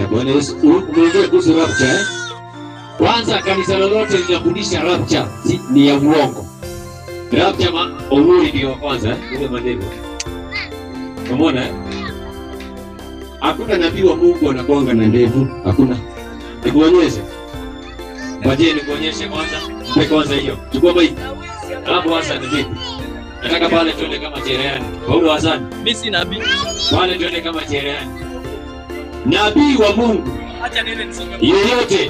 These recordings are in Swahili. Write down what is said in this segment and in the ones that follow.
Haya, Bwana Yesu, umeongea kuhusu rapture eh? Kwanza kanisa lolote linafundisha rapture si, ni ya uongo. Rapture ma Uhuru ndio wa kwanza eh? Ule maneno. Umeona eh? Hakuna nabii wa Mungu anakuanga na ndevu, hakuna. Nikuonyeshe. Ngoje nikuonyeshe kwanza. Mpe kwanza hiyo. Chukua maiki. Alafu Hassan vipi? Nataka pale tuende kama cherehani. Paulo Hassan, Mimi si nabii. pale tuende kama cherehani. Nabii wa Mungu Acha nene nisonge. yeyote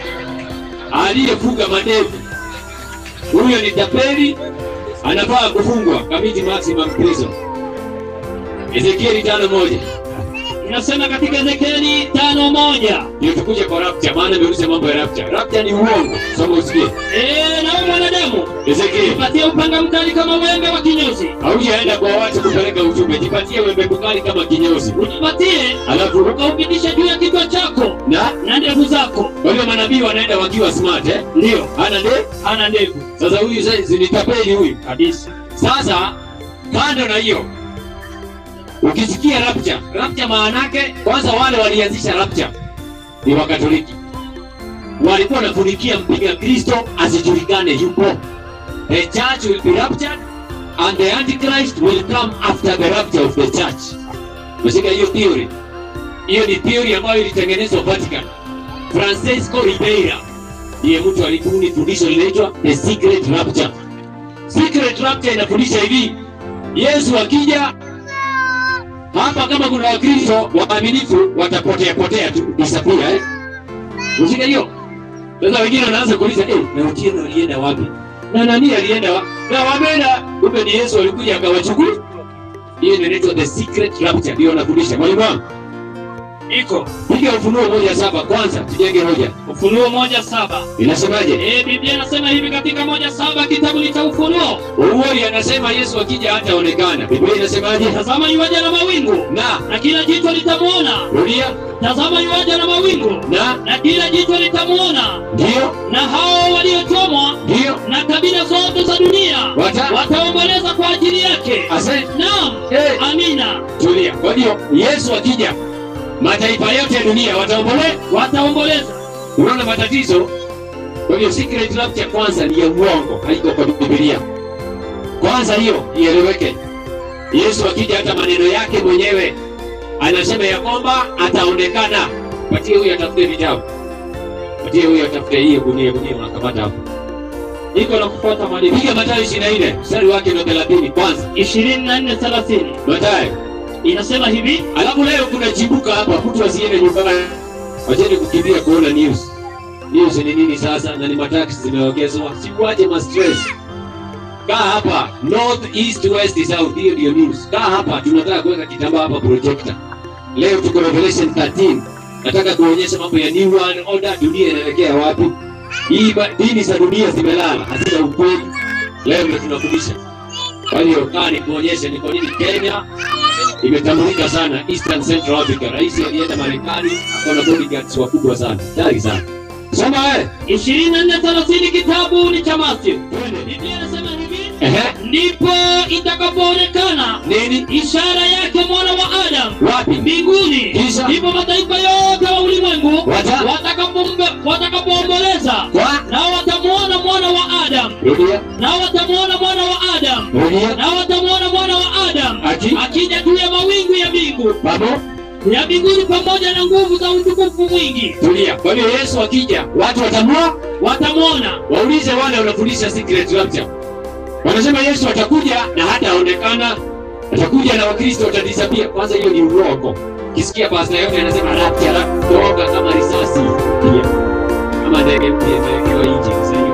aliyefuga madevu huyo ni tapeli, anafaa kufungwa kamiti maximum prison. Ezekieli tano moja Inasema katika Ezekieli tano moja. ndio tukuje kwa rapture, maana imeuliza mambo ya rapture. Rapture ni uongo, soma usikie. Eh, nawe mwanadamu, Ezekieli jipatie upanga mkali kama wembe wa kinyozi. haujaenda kwa watu kupeleka ujumbe, jipatie wembe mkali kama kinyozi, Ujipatie alafu ukaupitisha juu ya kichwa chako na na ndevu zako. kwa hiyo manabii wanaenda wakiwa smart eh? Ndio, Hana nde hana ndevu sasa, huyu sasa ni tapeli huyu. kabisa. Sasa kando na hiyo, ukisikia rapture, rapture maana yake kwanza, wale walianzisha rapture ni Wakatoliki, walikuwa wanafunikia mpiga Kristo asijulikane yupo. The church will be raptured and the antichrist will come after the rapture of the church. Umeshika hiyo theory? Hiyo ni theory ambayo ilitengenezwa Vatican. Francisco Ribeira ndiye mtu alibuni fundisho linaitwa the secret rapture. Secret rapture inafundisha hivi, Yesu akija hapa, kama kuna Wakristo waaminifu watapotea potea tu, disappear eh. Ushika hiyo. Sasa wengine wanaanza kuuliza eh, na Otieno alienda wapi? Na nani alienda wapi? Na wameenda, kumbe ni Yesu alikuja akawachukua. Hiyo ndio inaitwa the secret rapture, ndio wanafundisha. Mwalimu wangu, Iko piga Ufunuo moja saba kwanza, tujenge hoja. Ufunuo moja saba. Inasemaje? Eh, Biblia inasema hivi katika moja saba kitabu ni cha Ufunuo. Uwori anasema Yesu akija hataonekana. Biblia inasemaje? Tazama yuaja na mawingu Na na kila jicho litamwona. rudia, Tazama yuaja na mawingu na na kila jicho litamwona, ndio, na hao waliochomwa ndio, na kabila zote za dunia Wata- wataomboleza kwa ajili yake. asante. Naam, Hey. amina, Tulia. Kwa hiyo Yesu akija, mataifa yote ya dunia wataombolea. wataomboleza. Unaona matatizo? Kwa hiyo secret rapture kwanza ni ya uongo, haiko kwa Biblia. Kwanza hiyo ieleweke. Yesu akija, hata maneno yake mwenyewe anasema ya kwamba ataonekana. Patie huyu atafute vitabu, patie huyu atafute hiyo gunia, gunia unakamata hapo. Iko na kufuata mwalimu. Piga Mathayo 24 mstari wake ndio 30 kwanza. ishirini na nne thelathini Mathayo inasema hivi Alafu leo kuna chibuka hapa, mtu asiende nyumbani, wacheni kukimbia kuona news. News ni nini sasa? Na ni mataksi zimeongezwa, sikuache ma stress. Kaa hapa north east west south, hiyo ndio news. Kaa hapa, tunataka kuweka kitambaa hapa projector. Leo tuko Revelation 13, nataka kuonyesha mambo ya new world order, dunia inaelekea wapi. Hii ba- dini za dunia zimelala, hazina ukweli. Leo ndio tunafundisha. Kwa hiyo kaa nikuonyeshe ni kwa nini Kenya imetambulika sana Eastern Central Africa. Rais alienda Marekani, akona bodyguards wakubwa sana, tayari sana. Soma wewe. ishirini na nne thelathini kitabu ni cha Matthew. Twende. Biblia inasema hivi Ehe. ndipo itakapoonekana Nini? ishara yake mwana wa Adamu Wapi? mbinguni, Kisha? ndipo mataifa yote wa ulimwengu Wata- watakapombe- watakapoomboleza, Kwa? nao watamwona mwana wa Adamu, Rudia. nao watamwona mwana wa Adamu, Rudia. nao watamwona mwana wa Adamu Aki? akija juu ya mawingu ya mbingu Babo. ya mbinguni pamoja na nguvu za utukufu mwingi. Tulia. Kwa hiyo Yesu akija, watu watamua, Watamwona waulize wale wanafundisha secret rapture. Wanasema Yesu atakuja na hataonekana, atakuja na Wakristo watadisapia. Kwanza hiyo ni uongo. Kisikia pasta yote anasema rapture, rapture, kama risasi. Pia. Kama ndege mpya imewekewa injini.